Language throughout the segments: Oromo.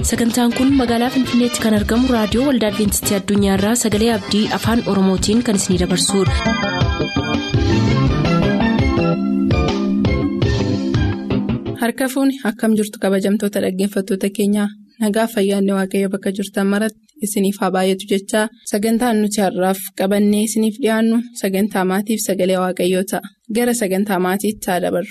sagantaan kun magaalaa finfinneetti kan argamu raadiyoo waldaa adventistii addunyaarraa sagalee abdii afaan oromootiin kan isinidabarsudha. harka fuuni akkam jirtu kabajamtoota dhaggeeffattoota keenyaa nagaa fayyaanne waaqayyo bakka jirtan maratti isiniif haa baay'atu jechaa sagantaan nuti har'aaf qabannee isiniif dhiyaannu sagantaa maatiif sagalee waaqayyoo ta'a gara sagantaa maatiitti haa dabarru.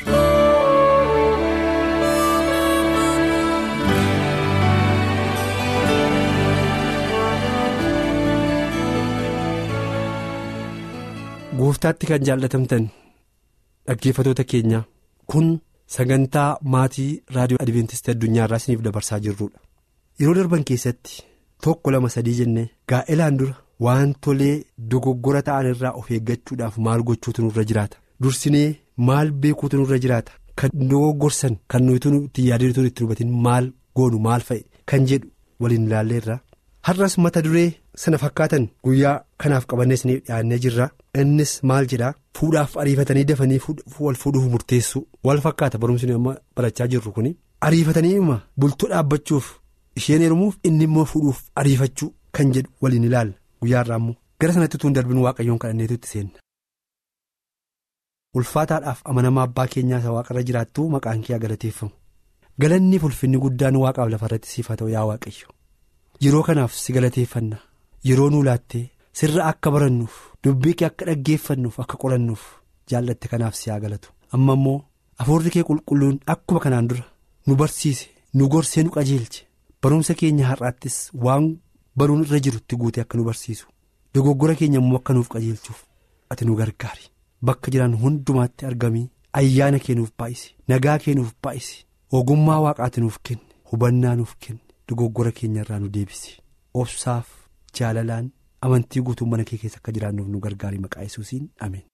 gooftaatti kan jaallatamtan dhaggeeffatoota keenya kun sagantaa maatii raadiyoo adventistii addunyaarraa isiniif dabarsaa jirrudha yeroo darban keessatti tokko lama sadii jennee gaa'elaan dura wantolee dogoggora ta'an irraa of eeggachuudhaaf maal gochuutu nurra jiraata dursinee maal beekuutu nurra jiraata kan dogoggorsan kan nuti itti yaadatu itti dubatin maal goonu maal fa'i kan jedhu waliin ilaalleerra har'as mata duree sana fakkaatan guyyaa kanaaf qabannee isiniif dhiyaannee jirra innis maal jedhaa fuudhaaf ariifatanii dafanii wal fuudhuuf murteessu wal fakkaata barumsi amma barachaa jirru kun ariifatanii ima bultoo dhaabbachuuf isheen heerumuuf inni immoo fuudhuuf ariifachuu kan jedhu waliin ilaalla guyyaarraa immoo gara sanatti utuu hin darbin waaqayyoon kadhanneetu itti seenna. ulfaataadhaaf amanamaa abbaa keenyaa isa waaqarra jiraattu maqaan kee galateeffamu galanniif ulfinni guddaan waaqaaf lafarratti siif haa ta'u yaa waaqayyo yeroo kanaaf si galateeffanna yeroo nuu laattee sirra akka barannuuf dubbii kee akka dhaggeeffannuuf akka qorannuuf jaallatte kanaaf si haa galatu amma immoo afuurri kee qulqulluun akkuma kanaan dura nu barsiise nu gorsee nu qajeelche barumsa keenya har'aattis waan baruun irra jirutti guute akka nu barsiisu dogoggora keenya immoo akka nuuf qajeelchuuf ati nu gargaari bakka jiran hundumaatti argamii ayyaana kee nuuf baay'isi nagaa kee nuuf baay'isi ogummaa waaqaati nuuf kenne hubannaa nuuf kenne dogoggora keenya irraa nu deebisi obsaaf jaalalaan. amantii guutuu mana kee keessa akka jiraannuuf nu gargaari maqaa yesuusiin ameen.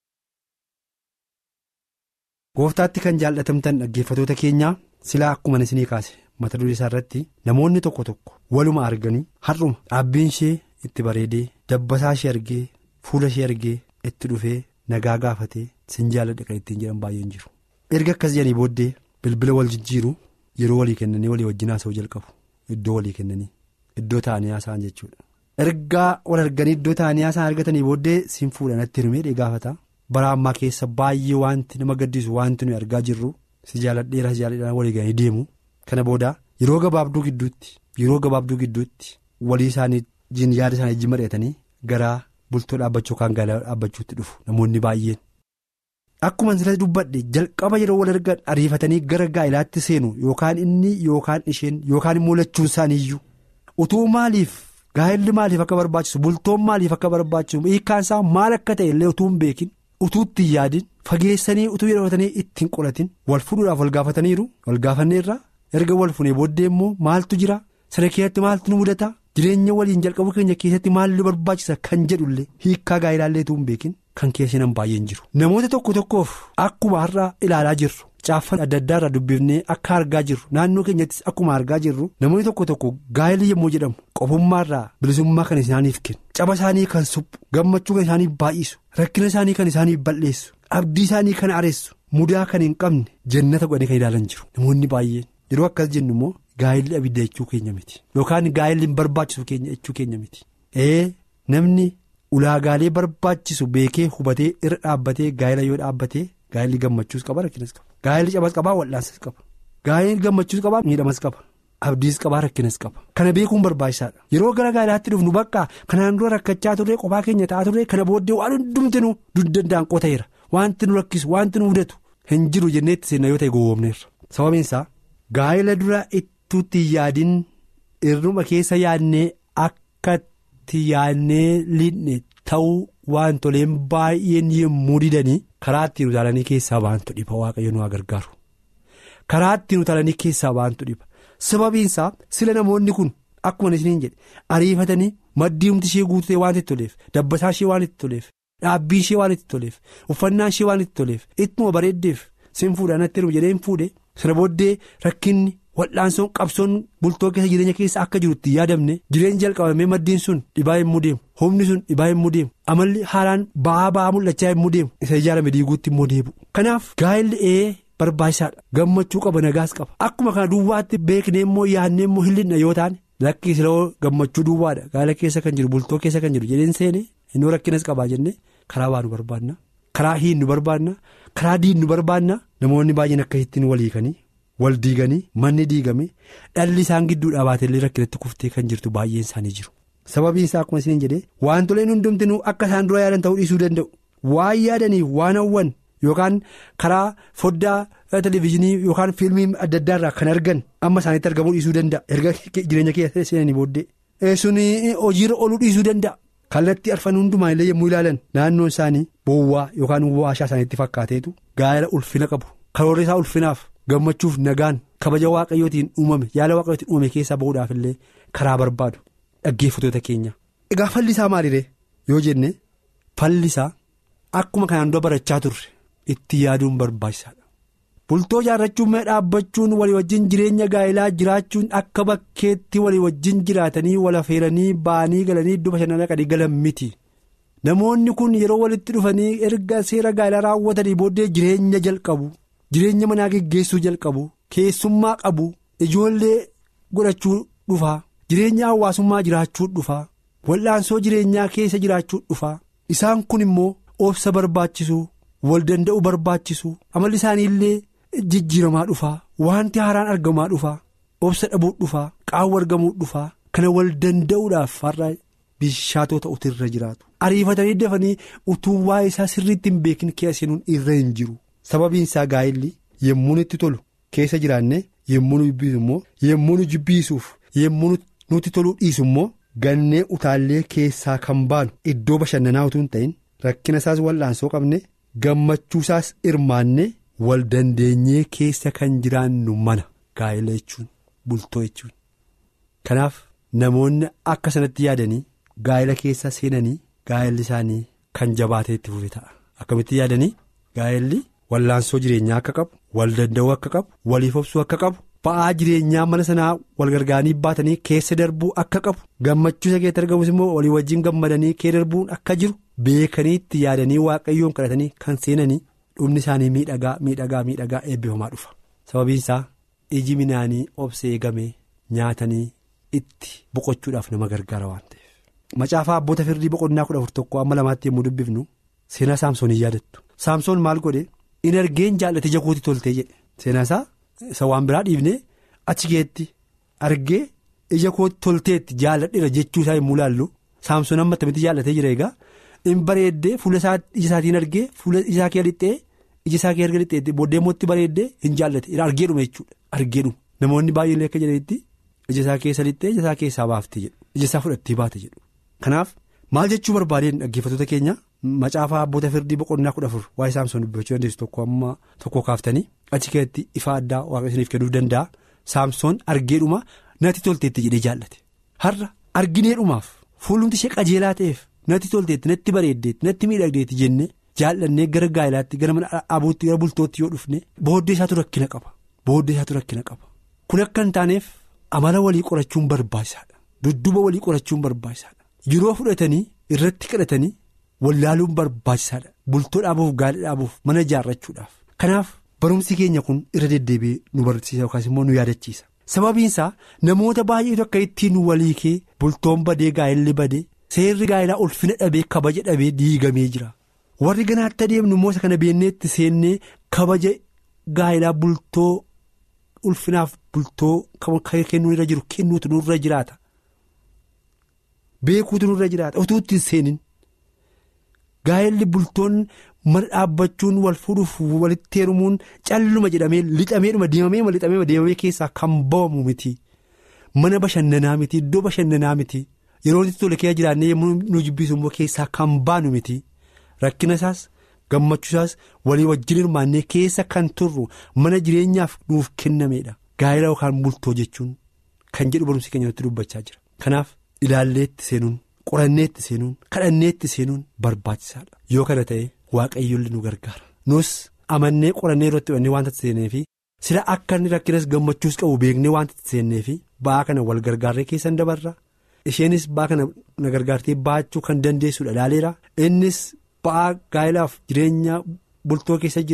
gooftaatti kan jaallatamtan dhaggeeffatoota keenyaa silaa akkuma isinii kaase mata duree isaa irratti namoonni tokko tokko waluma arganii har'uma dhaabbiin ishee itti bareedee dabbasaa ishee argee fuula ishee argee itti dhufee nagaa gaafatee sin jaalladha kan ittiin jedhan baay'een jiru. erga akkas jedhanii booddee bilbila wal jijjiiru yeroo walii kennanii walii wajjin haasa'uu jalqabu iddoo walii kennanii iddoo taa'anii haasa'an jechuudha. ergaa wal arganii iddoo taa'anii haasa'an argatanii booddee siin fuudhanatti hirumee gaafata bara ammaa keessa baay'ee wanti nama gaddisu wanti nuyi argaa jirru si jaaladheera si jaaladheera walii galanii deemu kana booda yeroo gabaabduu gidduutti yeroo gabaabduu gidduutti walii isaanii jiin yaada isaanii wajjin mari'atanii gara bultoo dhaabbachuu kan gaala dhaabbachuutti dhufu namoonni baay'een. akkuma sirriitti dubbadhe jalqaba yeroo wal argan ariifatanii gara gaa'ilaatti seenu yookaan inni yookaan isheen yookaan immoo lachuun isaaniiyyuu utuu maaliif. gaa'elli maaliif akka barbaachisu bultoon maaliif akka barbaachisu hiikkaan isaa maal akka ta'e illee utuu hin beekin utuu itti hin yaadin fageessanii utuu jedhamatanii ittiin qoratin wal fuudhuudhaaf wal gaafataniiru wal gaafanneerra erga wal funee booddee immoo maaltu jira sana keessatti maaltu nu mudata jireenya waliin jalqabu keenya keessatti maaltu barbaachisa kan jedhullee hiikkaa gaa'elaallee utuu hin beekin kan keessan baay'een jiru namoota tokko tokkoof akkuma har'a ilaalaa jirru. Caaffan adda addaa irraa dubbifnee akka argaa jirru naannoo keenyattis akkuma argaa jirru namoonni tokko tokko gaa'elli yommuu jedhamu qofummaa irraa bilisummaa kan isaaniif kennu caba isaanii kan suphu gammachuu kan isaaniif baay'isu rakkina isaanii kan isaaniif balleessu abdii isaanii kan areessu mudaa kan hin qabne jannata godhanii kan ilaalan jiru namoonni baay'een yeroo akkas jennu immoo gaa'elli abidda jechuu keenya miti yookaan gaa'elli hin barbaachisu jechuu keenya miti ee namni ulaagaalee barbaachisu beekee hubatee irra dhaabbatee gaa'ela yoo dhaabbatee gaa'elli gammachuus qaba rakkinas qaba. Gaa'elli cabas qabaa wal'aansas qaba gaa'elli gammachuus qabaa miidhamas qaba abdiis qabaa rakkinas qaba kana beekuun barbaachisaadha yeroo gara gaa'elaatti dhufnu bakka kanaan dura rakkachaa turre qophaa keenya ta'aa turre kana booddee waan hundumtinuu dudda ta'eera wanti nu rakkisu wanti nu mudatu hin jiru jenneetti seenna yoo ta'e gowwoomneerra sababiin isaa gaa'ela dura ittuutti yaadin irruma keessa yaadnee akkatti yaadnee liidne ta'uu wantoleen baay'een yemmuu didanii. karaa ittiin utaalanii keessaa baantu dhiba waaqayyo nu gargaaru karaa ittiin utaalanii keessaa baantu dhiba sababiinsaa sila namoonni kun akkuma isiniin jedhe ariifatanii maddiimti ishee guutee waan itti toleef dabbasaa ishee waan itti toleef dhaabbii ishee waan itti toleef uffannaa ishee waan itti toleef ittuma bareeddeef sin fuudhaan itti jedhee hin fuudhe sana booddee rakkinni wal'aansoon qabsoon bultoo keessa jireenya keessa akka jirutti yaadamne jireenya jalqabamee maddiin sun dhibaa yommuu deemu humni sun dhibaa yommuu deemu amalli haaraan ba'aa ba'aa mul'achaa yommuu deemu isa ijaarame diiguutti immoo deebi'u. kanaaf gaa'elli ee barbaachisaadha gammachuu qaba nagaas qaba akkuma kana duwwaatti beeknee immoo yaadnee immoo hin yoo taane lakkii siloo gammachuu duwwaadha gaala keessa kan jiru bultoo keessa kan jiru jedheen seene inni rakkinas qabaa jennee karaa waa nu barbaanna karaa hiin nu barbaanna karaa diin nu barbaanna namoonni baay'een akka ittiin waliikanii wal diiganii manni diigame dhalli isaan gidduu dhaabaatellee rakkinatti kuftee kan jirtu baay'een isaanii jiru. sababiin isaa akkuma isin jedhee wantoleen hundumtinuu akka isaan dura yaadan ta'uu dhiisuu danda'u waan yaadanii waan hawwan yookaan karaa foddaa televezyiinii yookaan fiilmii adda addaa irraa kan argan amma isaanitti argamuu dhiisuu danda'a erga jireenya keessa seenanii booddee suni hojiirra ooluu dhiisuu danda'a kallattii arfan hundumaa illee yommuu ilaalan naannoon isaanii boowwaa yookaan waashaa isaaniitti fakkaateetu gaa'ela ulfina qabu karoora isaa ulfinaaf gammachuuf nagaan kabaja waaqayyootiin uumame yaala waaqayyootiin uumame keessaa bahuudhaaf illee karaa barbaadu. Dhaggeeffatoota keenya egaa fallisaa maaliree yoo jenne fallisaa akkuma kanaan dura barachaa turre itti yaaduun barbaachisaadha. Bultoo ijaarrachuun mee dhaabbachuun walii wajjin jireenya gaa'elaa jiraachuun akka bakkeetti walii wajjin jiraatanii wal affeeranii ba'anii galanii iddoo bashannanaa qadii galan miti. Namoonni kun yeroo walitti dhufanii erga seera gaa'elaa raawwatanii booddee jireenya jalqabu jireenya manaa geggeessuu jalqabu keessummaa qabu ijoollee godhachuu dhufaa. Jireenya hawaasummaa jiraachuu dhufaa wal'aansoo jireenyaa keessa jiraachuu dhufaa isaan kun immoo obsa barbaachisu wal danda'u barbaachisu amalli isaanii illee jijjiiramaa dhufaa wanti haaraan argamaa dhufaa obsa dhabuu dhufaa qaawwa argamuu dhufaa kana wal danda'uudhaaf har'a bishaatoo ta'utu irra jiraatu ariifatanii dafanii utuu waa'ee isaa sirriitti hin beekin keessa seenuun irra hin jiru sababiin isaa gaa'elli yemmuu itti tolu keessa jiraanne yemmuu nu jibbiisu immoo yemmuu nu jibbiisuuf yemmuu nuti toluu dhiisu immoo gannee utaallee keessaa kan baanu iddoo bashannanaa utuu hin ta'in rakkina isaas wal'aansoo qabne gammachuu isaas hirmaanne wal dandeenyee keessa kan jiraannu mana gaa'ela jechuun bultoo jechuun. Kanaaf namoonni akka sanatti yaadanii gaa'ela keessa seenanii gaa'elli isaanii kan jabaatee itti fufe ta'a akkamitti yaadanii gaa'elli wal'aansoo jireenyaa akka qabu wal danda'uu akka qabu waliif obsuu akka qabu. ba'aa jireenyaa mana sanaa wal gargaaranii baatanii keessa darbuu akka qabu gammachuu isa keessatti argamus immoo walii wajjin gammadanii keessa darbuun akka jiru beekanii itti yaadanii waaqayyoon kadhatanii kan seenanii dhumni isaanii miidhagaa miidhagaa miidhagaa eebbifamaa dhufa sababiin isaa iji minaanii obsa eegamee nyaatanii itti boqochuudhaaf nama gargaara waan ta'eef. Macaafaa abboota firdii boqonnaa kudha afur tokko amma lamaatti yommuu dubbifnu seenaa saamsoonii yaadattu saamsoon maal godhe in argeen jaallate ija kootii toltee jedhe seenaa isaa. Isa waan biraa dhiifnee achi keetti argee ija kootti tolteetti jaalladheera jechuu isaa yommuu ilaallu saamsoon amma attamitti jaallatee jira egaa in bareeddee fuula ija isaatiin argee fuula ija isaa kee lixxee ija isaa kee erga lixxeetti booddee mootti bareeddee hin jaallate argeedhuma jechuudha argeedhuma namoonni baay'een akka jedhanitti ija isaa keessa lixxee ija isaa keessaa baaftee jedhu ija isaa fudhattee baate jedhu kanaaf maal jechuu barbaadeen dhaggeeffattoota keenya. Macaafaa abboota firdii boqonnaa kudha afur waa'ee saamsoon dubbachuu dandeessu tokko amma tokko kaaftanii achi keessatti ifa addaa waaqa isiniif kennuuf danda'a saamsoon argeedhuma natti tolteetti jedhee jaallate har'a argineedhumaaf fuulumti ishee qajeelaa ta'eef natti tolteetti natti bareeddeetti natti miidhagdeetti jennee jaallannee gara gaa'ilaatti gara mana dhaabuutti gara bultootti yoo dhufne booddee isaatu rakkina qaba booddee isaatu rakkina qaba kun akka hin taaneef amala walii qorachuun barbaachisaadha dudduba walii qorachuun barbaachisaadha yeroo fudhatanii irratti kadhatanii. Wallaaluun barbaachisaadha bultoo dhaabuuf gaala dhaabuuf mana ijaarrachuudhaaf kanaaf barumsi keenya kun irra deddeebi'ee nu barsiisa yookaas immoo nu yaadachiisa sababiin isaa namoota baay'eetu akka ittiin waliikee bultoon badee gaa'elli badee seerri gaa'elaa ulfina dhabee kabaja dhabee diigamee jira warri ganaatti adeemnu immoo isa kana beenneetti seennee kabaja gaa'elaa bultoo ulfinaaf bultoo kennuu irra jiru kennuutu nurra jiraata beekuutu nurra jiraata utuu ittiin seenin. Gaa'elli bultoon mana dhaabbachuun wal fuudhuuf walitti heerumuun calluma jedhamee lixameedhuma deemamee lixamee deemamee keessaa kan bawamu miti mana bashannanaa miti iddoo bashannanaa miti yeroo itti tole keessa jiraannee yommuu nu jibbisu immoo keessaa kan baanu miti rakkina isaas gammachuu isaas walii wajjin hirmaannee keessa kan turru mana jireenyaaf nuuf kennameedha gaa'ela yookaan bultoo jechuun kan jedhu barumsi keenya nutti dubbachaa jira kanaaf ilaalleetti seenuun. qoranneetti seenuun kadhanneetti seenuun barbaachisaadha yoo kana ta'e waaqayyoon nu gargaara nus amannee qorannee irratti hubannee waanta seenee fi sila akka inni rakkinas gammachuus qabu beeknee waanta seennee fi ba'aa kana wal gargaarree keessan dabarra isheenis ba'aa kana na gargaartee baachuu kan dandeessuudha ilaaleera innis ba'aa gaa'elaaf jireenya bultoo keessa jiru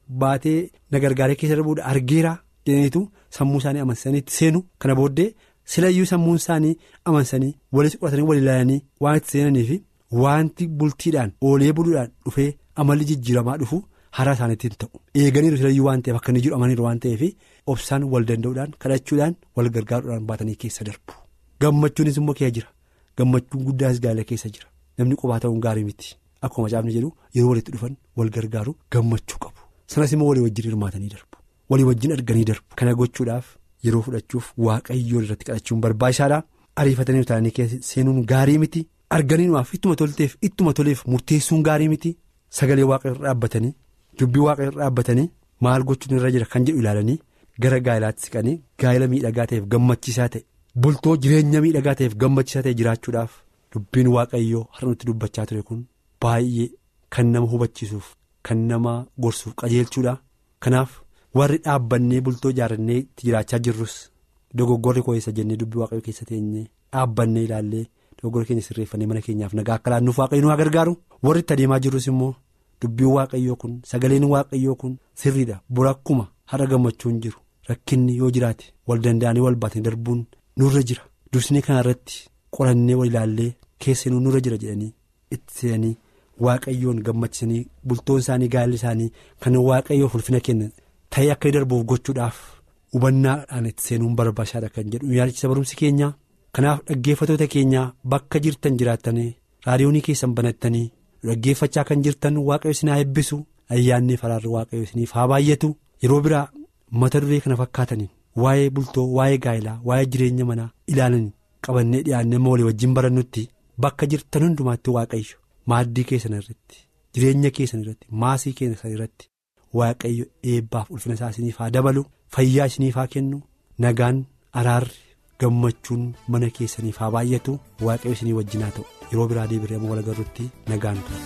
baatee na gargaaree keessa darbuudha argeera jedhaniitu sammuu isaanii amansaniitti seenu kana booddee silayyuu sammuun isaanii amansanii walitti qoratanii wal ilaalanii waan itti seenanii fi wanti bultiidhaan oolee buluudhaan dhufee amalli jijjiiramaa dhufu hara isaaniitti hin ta'u eeganiiru silayyuu waan ta'eef akka inni jiru amaniiru waan ta'eef obsaan wal danda'uudhaan kadhachuudhaan wal gargaaruudhaan baatanii keessa darbu gammachuunis immoo keessa jira gammachuun guddaas gaala keessa jira namni qophaa ta'uun gaarii miti akkuma caafni jedhu yeroo walitti dhufan wal gargaaru gammachuu qabu sanas immoo walii wajjin hirmaatanii darbu walii wajjin arganii darbu kana gochuudhaaf yeroo fudhachuuf waaqayyoon irratti kadhachuun barbaachisaadha ariifatanii utaanii seenuun gaarii miti arganiinumaaf ittuma tolteef ittuma toleef murteessuun gaarii miti sagalee waaqa irra dhaabbatanii dubbii waaqa irra dhaabbatanii maal gochuun irra jira kan jedhu ilaalanii gara gaa'ilaatti siqanii gaa'ila miidhagaa ta'eef gammachiisaa ta'e bultoo jireenya miidhagaa ta'eef gammachiisaa ta'e jiraachuudhaaf dubbiin waaqayyoo har'a nutti dubbachaa ture kun baay'ee kan nama hubachiisuuf kan nama gorsuuf qajeelchuudha kanaaf warri dhaabbannee bultoo ijaarannee itti jiraachaa jirrus dogoggorri koo eessa jennee dubbii waaqayyoo keessa teenyee dhaabbannee ilaallee dogoggorri keenya sirreeffannee mana keenyaaf nagaa akka laannuuf waaqayyo nu haa gargaaru warri itti adeemaa jirrus immoo dubbiin waaqayyoo kun sagaleen waaqayyoo kun sirriidha burakkuma har'a gammachuun jiru rakkinni yoo jiraate wal danda'anii wal baatanii darbuun nurra jira dursinii kana irratti qorannee wal ilaallee keessanuu nurra jira jedhanii itti seenanii waaqayyoon gammachiisanii bultoon isaanii gaa'elli isaanii kan waaqayyoof ulfina kennan ta'ee akka darbuuf gochuudhaaf hubannaadhaan itti seenuun barbaachisaadha kan jedhu yaadachiisa barumsi keenya kanaaf dhaggeeffatoota keenyaa bakka jirtan jiraattanii raadiyoonii keessan banattanii dhaggeeffachaa kan jirtan waaqayyo isin haa eebbisu ayyaannee faraarri waaqayyo isiniif haa baay'atu yeroo biraa mata duree kana fakkaataniin waa'ee bultoo waa'ee gaa'elaa waa'ee jireenya manaa ilaalanii qabannee dhiyaannee walii wajjin barannutti bakka jirtan hundumaatti waaqayyo maaddii keessan irratti jireenya keessan irratti maasii keessan irratti waaqayyo eebbaaf ulfina isaa isiniif haa dabalu fayyaa isiniif haa kennu nagaan araarri gammachuun mana keessaniif haa baay'atu waaqayyo isinii wajjin haa ta'u yeroo biraa deebiree amma wal agarrutti nagaan tura.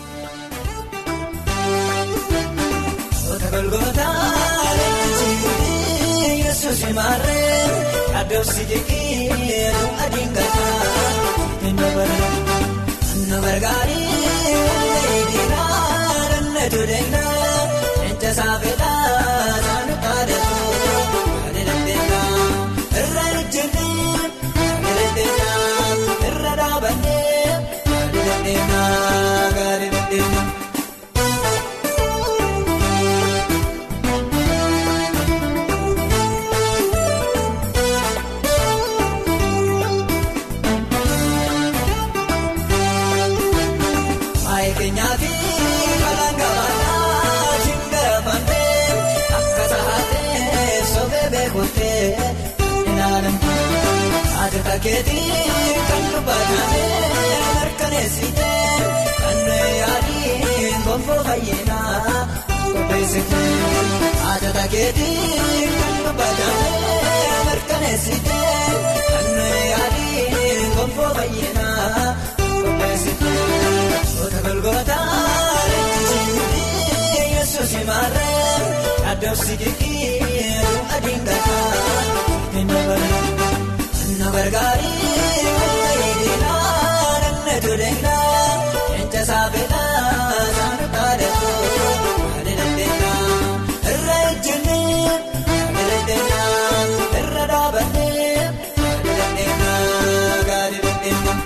Keetii kan dubbatamee mirkaneessitee kan yaadiin gonfoo fayyinaa qopheessitee ajata keetii kan dubbatamee mirkaneessitee kan yaadiin gonfoo fayyinaa qopheessitee goota golgootaa leenjii yesuus maarree addoofsi kikii adiin gataa hin dabalee. Nagargaarii wayiidinaa namni tureedhaa eenca saafeedhaa saanu taadatu kan dandeenyaa irra ejjennee kan dandeenyaa irra dhaabannee kan dandeenyaa gaarii dandeenyaa.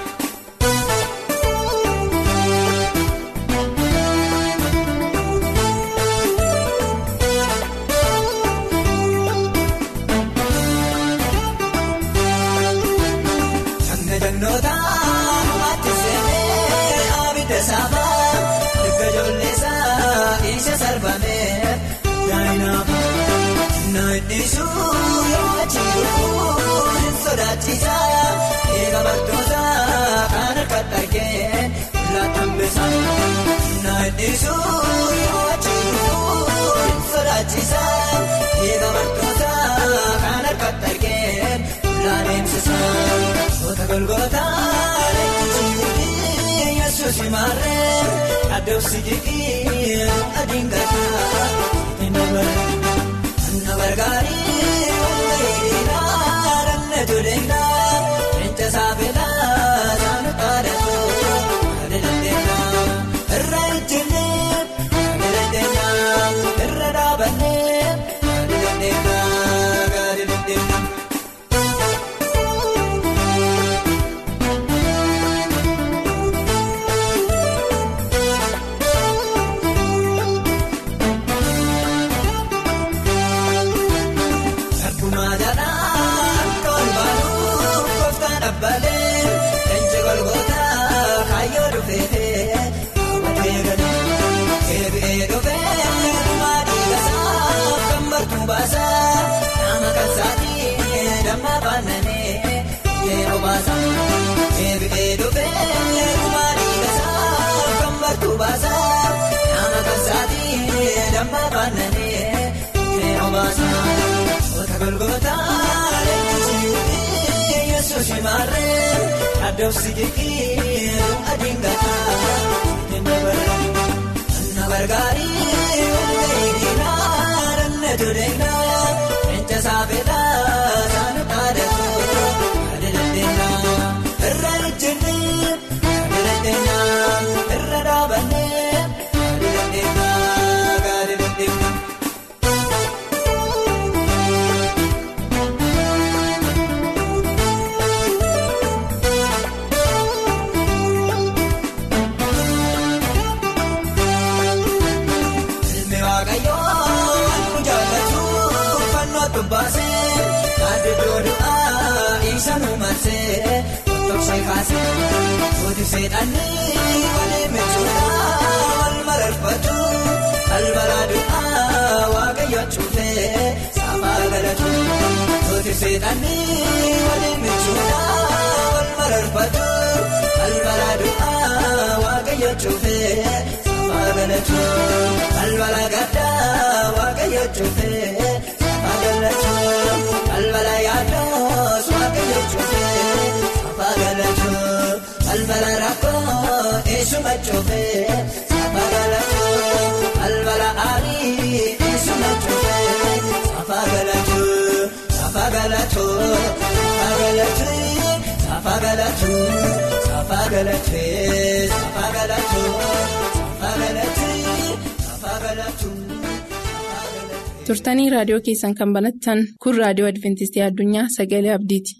Naannisuu yoo achiiruu hin sodaachisa eega baktoota kan harkatti argee laatambisa. Naannisuu yoo achiiruu hin sodaachisa eega baktoota kan harkatti argee laadeemsisa. Goota golgoota leenjii yesuus maarree addoofsi jigii adiin gataa hin dabalee. Nagargaarii wayiidinaa namni tureedhaa eenca saafeedhaa saanu taadatu kan dandeenyaa irra ejjennee kan dandeenyaa irra dhaabannee. diinotaa leenjisii yesuus maarree addoofsi jeeqii adiin gataa na gargaarii hundee diinaa danna toleenaa eenca saafeedhaa saana dhaadhatoo adeemteenaa irra ejjennee adeemteenaa irra dhaabannee adeemteenaa adeemteenaa. Ilmi waaqayyoo nu jaallatu fannoo tubbaasee kaadidoo du'aa isa nu marsee tokkoksee kaasee sooti seedhanii walii michuudhaa wal mararfatu albalaa du'aa waaqayyo cuufee saafaa galatu sooti seedhanii walii michuudhaa wal mararfatu albalaa du'aa waaqayyo cuufee saafaa galatu albalaa gaddaa waaqayyo cuufee saafaa galatu albalaa yaaddoos waaqayyo cuufee saafaa galatu albalaa rakkoo eessuma cuufee saafaa galatu albalaa aarii eessuma cuufee saafaa galatu saafaa galatu saafaa galatu saafaa galatu saafaa galatu saafaa galatu saafaa galatu saafaa galatu. turtanii raadiyoo keessan kan banattan kun raadiyoo adventistii addunyaa sagalee abdiiti.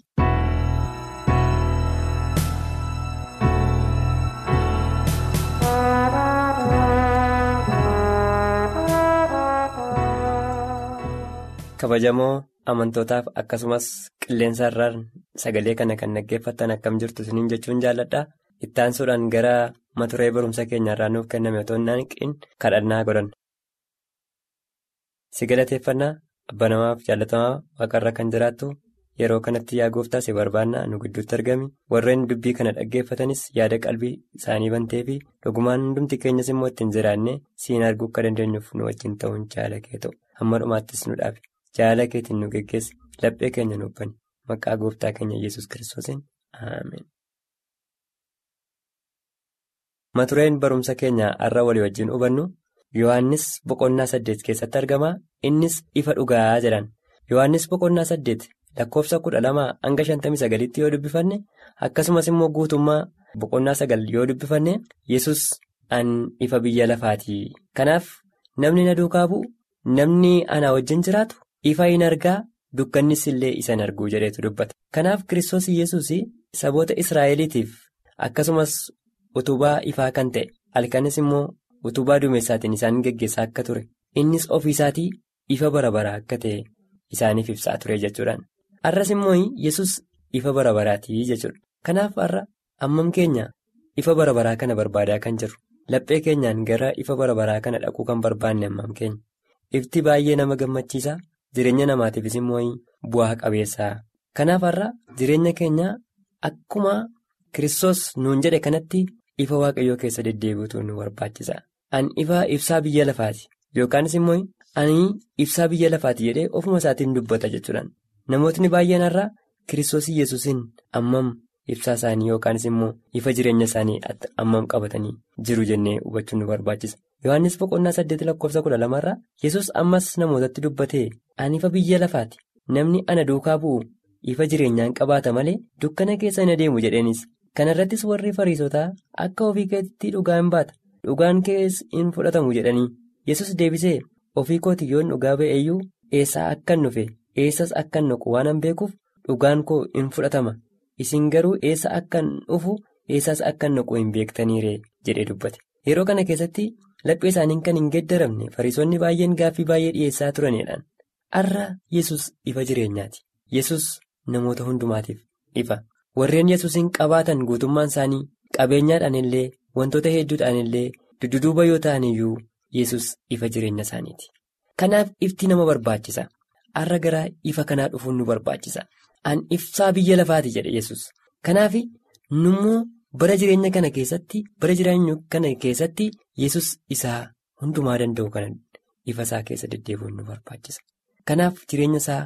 kabajamoo amantootaaf akkasumas qilleensa irraan sagalee kana kan dhaggeeffattan akkam jirtu isiniin jechuun jaalladha ittaansuudhaan gara maturee barumsa keenya irraa nuuf kenname otoo hin hanqin kadhannaa godhan. si galateeffannaa abba namaaf jaallatamaa waaqarra kan jiraattu yeroo kanatti yaa gooftaa si barbaannaa nu gidduutti argami warreen dubbii kana dhaggeeffatanis yaada qalbii isaanii bantee fi dhugumaan hundumti keenyas immoo ittiin jiraanne siin arguu akka dandeenyuuf nu wajjin ta'uun jaala kee ta'u hamma dhumaattis nu dhaabe jaala keetiin nu geggeessi laphee keenya nu bani maqaa gooftaa keenya yesus kiristoosiin ameen. matureen barumsa keenya har'a walii wajjin hubannu. Yohaannis boqonnaa saddeet keessatti argama innis ifa dhugaa jedhan Yohaannis boqonnaa saddeet lakkoofsa kudha lamaa hanga shantamii sagalitti yoo dubbifanne akkasumas immoo guutummaa boqonnaa sagal yoo dubbifanne yesus an ifa biyya lafaati kanaaf namni na duukaa bu'u namni ana wajjin jiraatu ifa hin argaa dukkannis illee isa hin arguu jedheetu dubbata kanaaf kiristoos yesus saboota israa'eliitiif akkasumas utubaa ifaa kan ta'e halkanis immoo. utubaa duumessaatiin isaan geggeessaa akka ture innis ofiisaatii ifa bara baraa akka ta'e isaaniif ibsaa ture jechuudhaan har'as immoo yesus ifa bara baraatii jechuudha kanaaf har'a ammam keenya ifa bara baraa kana barbaadaa kan jiru laphee keenyaan gara ifa bara baraa kana dhaquu kan barbaanne ammam keenya ifti baay'ee nama gammachiisa jireenya namaatiifis immoo bu'aa qabeessaa kanaaf har'a jireenya keenya akkuma kiristoos nuun jedhe kanatti ifa waaqayyoo keessa deddeebi'utu nu barbaachisa. An ifa ibsaa biyya lafaati yookaanis immoo ani ibsaa biyya lafaati jedhee ofuma isaatiin dubbata jechuudhaan namootni baay'een har'a kiristoos yesuusin ammam ibsaa isaanii yookaanis immoo ifa jireenya isaanii ammam qabatanii jiru jennee hubachuun nu barbaachisa. Yohaannis boqonnaa saddeet lakkoofsa kudha lamarraa yesus ammas namootatti dubbatee ani ifa biyya lafaati namni ana duukaa bu'u ifa jireenyaan qabaata malee dukkana keessa hin adeemu jedheenis kanarrattis warri fariisotaa akka ofii keetti dhugaa hin baata. Dhugaan kees hin fudhatamu jedhanii yesus deebisee ofii kooti yoon dhugaa ba'eeyyuu eessaa akkan dhufe eessas akkan dhaqu waan hin beekuuf dhugaan koo hin fudhatama isin garuu eessa akkan dhufu eessas akkan dhaqu hin beektaniire jedhee dubbate yeroo kana keessatti laphee isaaniin kan hin geeddaramne fariisonni baay'een gaaffii baay'ee dhiyeessaa turanidhaan har'a yesus ifa jireenyaati yesus namoota hundumaatiif ifa warreen yesuusin qabaatan guutummaan isaanii qabeenyaadhaan illee. Wantoota hedduudhaan illee dudduuba yoo ta'an iyyuu yesus ifa jireenya isaaniiti. Kanaaf ifti nama barbaachisa. Har'a gara ifa kanaa dhufuun nu barbaachisa. An ibsaa biyya lafaati jedhe yesus Kanaaf nummoo bara jireenya kana keessatti bara jireenya kana keessatti yesus isaa hundumaa danda'u kana ifa isaa keessa deddeebi'uun nu barbaachisa. Kanaaf jireenya isaa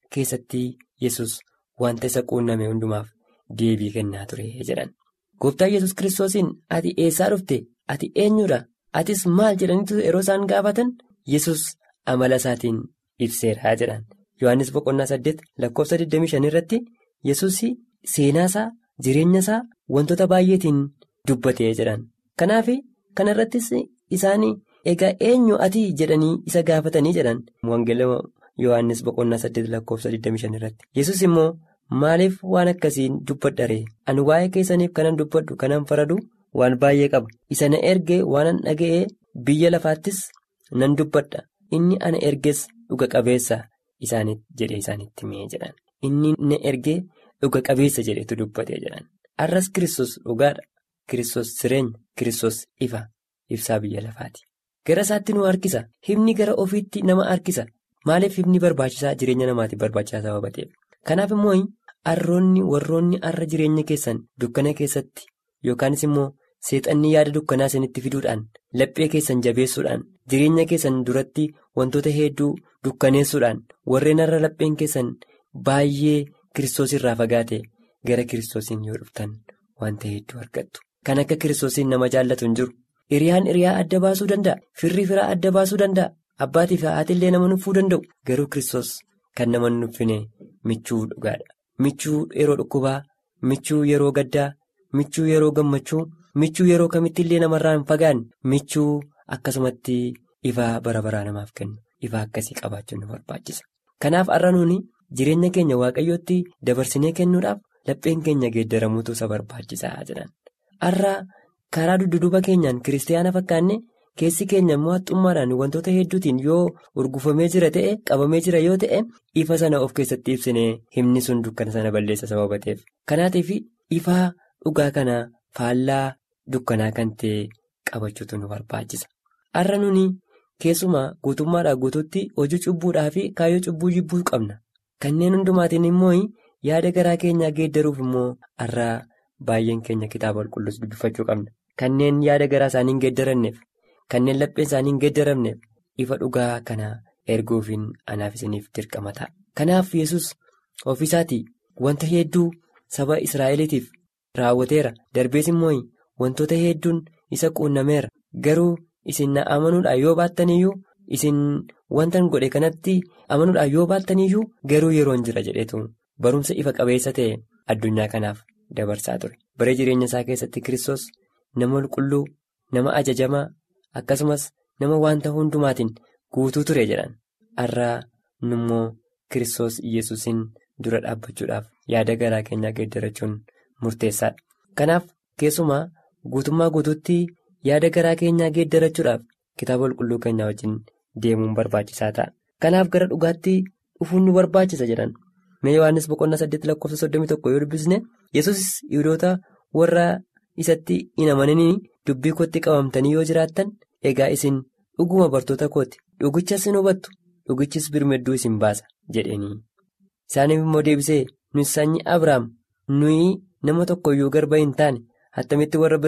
keessatti yesus wanta isa quunname hundumaaf deebii kennaa ture jedhan. Gooftaan yesus kiristoosiin ati eessaa dhufte ati eenyudha atis maal jedhaniitu yeroo isaan gaafatan yesus amala isaatiin ibseera jedhan. Yohaannis boqonnaa saddeet lakkoofsa 25 irratti yesus seenaa isaa jireenya isaa wantoota baay'eetiin dubbatee jedhan. Kanaaf kana irrattis isaan egaa eenyu ati jedhanii isa gaafatanii jedhan. Wangeela Yohaannis boqonnaa saddeet lakkoofsa 25 irratti. Yesus immoo maaliif waan akkasiin dubbadharee ani waa'ee keessaniif kanan dubbadhu kanan faradu waan baay'ee qaba. Isa na ergee waanan dhaga'ee biyya lafaattis nan dubbadha. Inni ana erges dhuga qabeessa jedhee isaanitti himee jedhan. Inni na ergee dhuga qabeessa jedhetu dubbatee jedhan. Arras Kiristoos dhugaadha. Kiristoos jireenya. Kiristoos ifa. Ibsaa biyya lafaati. Gara isaatti nu harkisa. Himni gara ofiitti nama harkisa. Maaliif himni barbaachisaa jireenya namaatiif barbaachisaa sababa ta'eef. Kanaaf immoo harroonni warroonni har'a jireenya keessan dukkana keessatti yookaanis immoo seexanni yaada dukkanaa isinitti fiduudhaan laphee keessan jabeessuudhaan jireenya keessan duratti wantoota hedduu dukkaneessuudhaan warreen har'a lapheen keessan baay'ee kiristoos irraa fagaate gara kiristoosiin yoo dhuftan wanta hedduu argattu. Kan akka kiristoosiin nama jaallatu hin jiru. Hiriyaan hiriyaa adda baasuu danda'a. Firri firaa adda baasuu danda'a. Abbaatii fi haati illee nama nuffuu danda'u. Garuu kiristoos kan nama nuffine michuu dhugaadha. Michuu yeroo dhukkubaa, michuu yeroo gaddaa, michuu yeroo gammachuu, michuu yeroo kamitti illee namarraa hin fagaanne, michuu akkasumatti ifaa bara baraa namaaf kennu. Ifaa akkasii qabaachuun nu barbaachisa. Kanaaf har'a nuuni jireenya keenya waaqayyootti dabarsinee kennuudhaaf lapheen keenya geeddaramuutu isa barbaachisaa jedhan. Har'a karaa dudduuba keenyaan kiristaanaa fakkaanne keessi keenya immoo haxxummaadhaan wantoota hedduutiin yoo urgufamee jira ta'e qabamee jira yoo ta'e ifa sana of keessatti ibsinee himni sun dukkana sana balleessa sababa ta'eef. Kanaatiif ifaa dhugaa kana faallaa dukkanaa kan ta'e qabachuutu nu barbaachisa. Har'a nuni keessumaa guutummaadhaa guutuutti hojii cubbuudhaa fi kaayyoo cubbuu jibbuu qabna. Kanneen hundumaatiin immoo yaada garaa keenyaa geeddaruuf immoo har'a baay'een keenya kitaaba qulqulluus dubbifachuu qabna. Kanneen yaada garaa isaanii hin geeddaranneef, kanneen lapheen isaanii hin geeddaramneef ifa dhugaa kana erguufiin anaaf isiniif dirqama ta'a. Kanaaf yesus ofiisaatii wanta hedduu saba Israa'eliitiif raawwateera. Darbees immoo wantoota hedduun isa quunnameera. Garuu isin na amanuudhaan yoo baattaniyyuu isin wanta godhe kanatti amanuudhaan yoo baattaniyyuu garuu yeroon jira jedheetu barumsa ifa qabeessa ta'e addunyaa kanaaf dabarsaa ture. Bara jireenya isaa keessatti Kiristoos nama qulqulluu, nama ajajamaa akkasumas nama wanta hundumaatiin guutuu ture jedhan. Har'a nummoo Kiristoos Iyyasuusin dura dhaabbachuudhaaf yaada garaa keenyaa geeddarachuun murteessaadha. Kanaaf keessumaa guutummaa guutuutti yaada garaa keenyaa geeddarachuudhaaf kitaaba qulqulluu keenyaa wajjin deemuun barbaachisaa ta'a. Kanaaf gara dhugaatti dhufuun nu barbaachisa jedhan. Mee Yohaannis boqonnaa saddeet lakkoofsa soddomii tokko yoo dubbisne yesus Yihudoota warra isatti hin amananii dubbii kootti qabamtanii yoo jiraattan egaa isin dhuguma bartoota kooti dhugichas hin hubattu dhugichis birmadduu isin baasa jedheenii. Isaaniif immoo deebisee nuyi sanyii Abiraam nuyi nama tokkoyyuu garba hin taane attamitti warra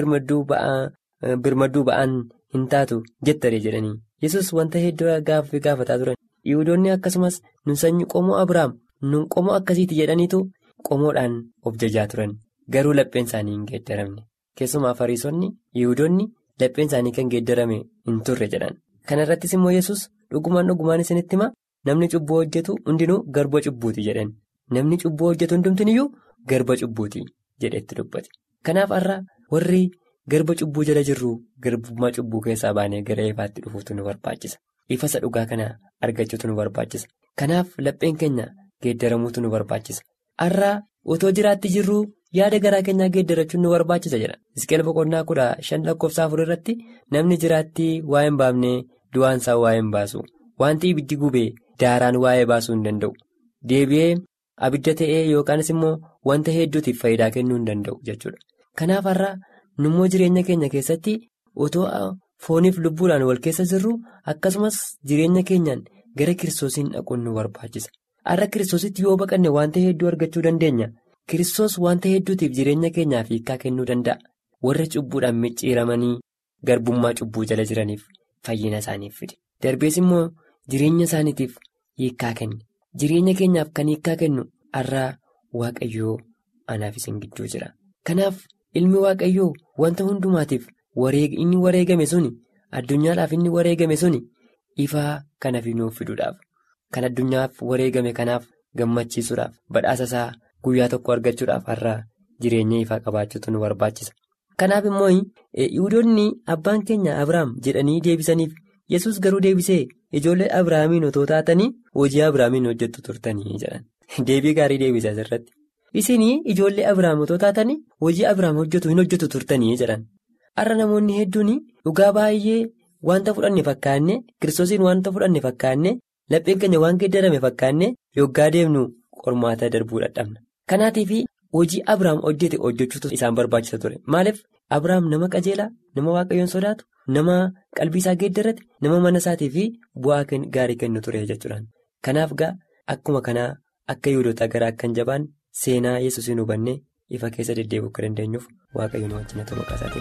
birmadduu ba'an hin taatu jettare jedhanii. Yesus wanta hedduu gaaffii gaafataa turan. Yihudoonni akkasumas nu sanyii qomoo Abiraam. nun qomoo akkasiiti jedhaniitu qomoodhaan of jajaa turan garuu lapheen isaanii hin geeddaramne keessumaa fariisonni yihudoonni lapheen isaanii kan geeddarame hin turre jedhan kana irrattis immoo yesus dhugumaan dhugumaan isinitti hima namni cubbuu hojjetu hundinuu garba cubbuuti jedhan namni cubbuu hojjetu hundumtiniyyuu garba cubbuuti jedhetti dubbate kanaaf har'a warri garba cubbuu jala jirru garbummaa cubbuu keessaa baanee gara ifaatti dhufuutu nu barbaachisa ifasa dhugaa kana argachuutu nu barbaachisa kanaaf lapheen keenya. Geeddaramuutu nu barbaachisa. Har'a otoo jiraatti jirru yaada garaa keenyaa geeddarachuun nu barbaachisa jedha. Iskeel boqonnaa kudha shan lakkoofsa afur irratti namni jiraatti waa hin baafne du'aan isaa waa hin baasu. Wanti ibiddi gubee daaraan waa'ee baasuu hin danda'u. Deebi'ee abidda ta'ee yookaanis immoo wanta hedduutiif faayidaa kennuu hin danda'u jechuudha. Kanaaf har'a nummoo jireenya keenya keessatti otoo fooniif lubbuudhaan wal keessa jirru akkasumas jireenya keenyaan gara kiristoosiin dhaquun nu barbaachisa. Har'a kiristoositti yoo baqanne wanta hedduu argachuu dandeenya. Kiristoos wanta hedduutiif jireenya keenyaaf hiikaa kennuu danda'a. Warra cubbuudhaan micciiramanii garbummaa cubbuu jala jiraniif fayyina isaaniif fide. Darbees immoo jireenya isaaniitiif hiikaa kenne. jireenya keenyaaf kan hiikkaa kennu har'aa waaqayyoo anaaf isin gidduu jira. Kanaaf ilmi waaqayyoo wanta hundumaatiif inni wareegame suni addunyaadhaaf inni wareegame suni ifaa kana nuuf fiduudhaaf kan addunyaaf wareegame kanaaf gammachiisuudhaaf badhaasa isaa guyyaa tokko argachuudhaaf har'aa jireenya ifaa qabaachuutu nu barbaachisa. Kanaaf immoo yihudoonni abbaan keenya Abiraam jedhanii deebisaniif yesus garuu deebisee ijoollee Abiraamiin otoo taatanii hojii Abiraamiin hojjettu turtanii jedhan. Deebii gaarii deebisa asirratti. Isinii ijoollee Abiraam otoo taatanii hojii Abiraam hojjetu hin hojjetu turtanii jedhan. Har'a namoonni hedduun dhugaa baay'ee wanta fudhanne fakkaanne kiristoosiin wanta fudhanne fakkaanne lapheen keenya waan geeddarame fakkaanne yoggaa deemnu qormaata darbuu dadhabna. Kanaatiif hojii Abiraam hojjete hojjechuutu isaan barbaachisa ture. Maaliif Abiraam nama qajeelaa, nama waaqayyoon sodaatu, nama qalbii isaa geeddarate, nama mana isaatii fi bu'aa gaarii kennu ture jechuudha. Kanaaf gaa akkuma kanaa akka yihudoota gara akka hin jabaan seenaa yesuusiin hubannee ifa keessa deddeebi'uu akka dandeenyuuf waaqayyoon wajjin ta'uu maqaa isaatiin.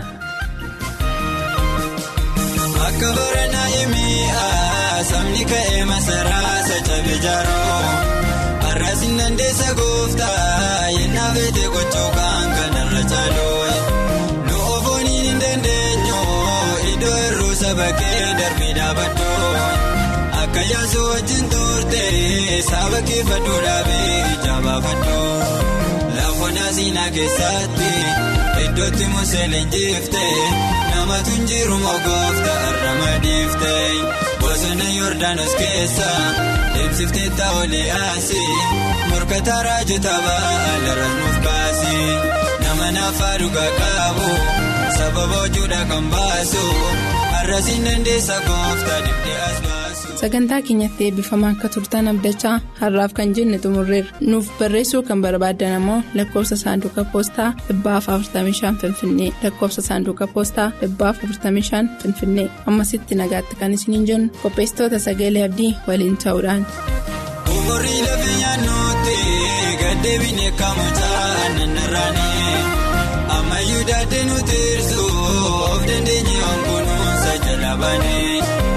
Akka baranaa himii sabni ka'ee masaraa sachabe jaaroo har'as hin dandeessa gooftaa yennaa feete gochuu kan kanarra caaloo nu ofooniin hin dandeenyu iddoo hir'uu saba kee darbee dhaabadhoo akka yaasuu wajjin turte saba kee faduu dhaabee jaabaafadhoo lafoon asiinaa keessatti iddootti musee leenjifte. namatu njiru mogoofta irra madiifte bosona yoordaanos keessa deemsiftee taa'olee asii morkataa raajota baalaras nuuf baasi nama naafaa dhugaa qabu sababa hojuudha kan baasu har'asiin dandeessa goofta dibdee as baasu. sagantaa keenyatti eebbifamaa akka turtan abdachaa har'aaf kan jenne xumurreerra nuuf barreessuu kan barbaadan ammoo lakkoofsa saanduqa poostaa 45 finfinnee lakkoofsa saanduqa poostaa 45 finfinnee ammasitti nagaatti kan isiniin jennu qopheessitoota sagalee abdii waliin ta'uudhaan. Umurii lafa nyaannuutti gaddeebiin eekamu aannan irraanii ammayyuu daadhee nuti hir'su of dandeenye onkunuunsa jalabaanii.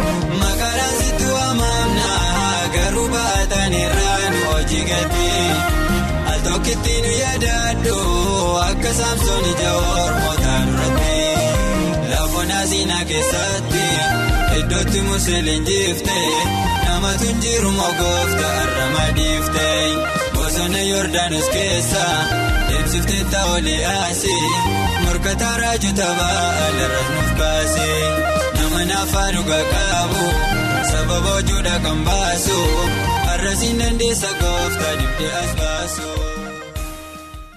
garuu baatan irraan hojii gatii al tokkitti nu yaadadhu akka saamsoon ija ormootaa duratti lafoon asiinaa keessatti iddootti musee leenjifte namatu njiru mogoofta irra madiifte bosona yoordaanos keessa deemsiftee taa'olee asii morkataa raajota baalaras nuuf baase nama naafaa dhugaa qabu. sababa hojuudha kan baasu har'asiin dandeessa gooftaa dibdee as baasu.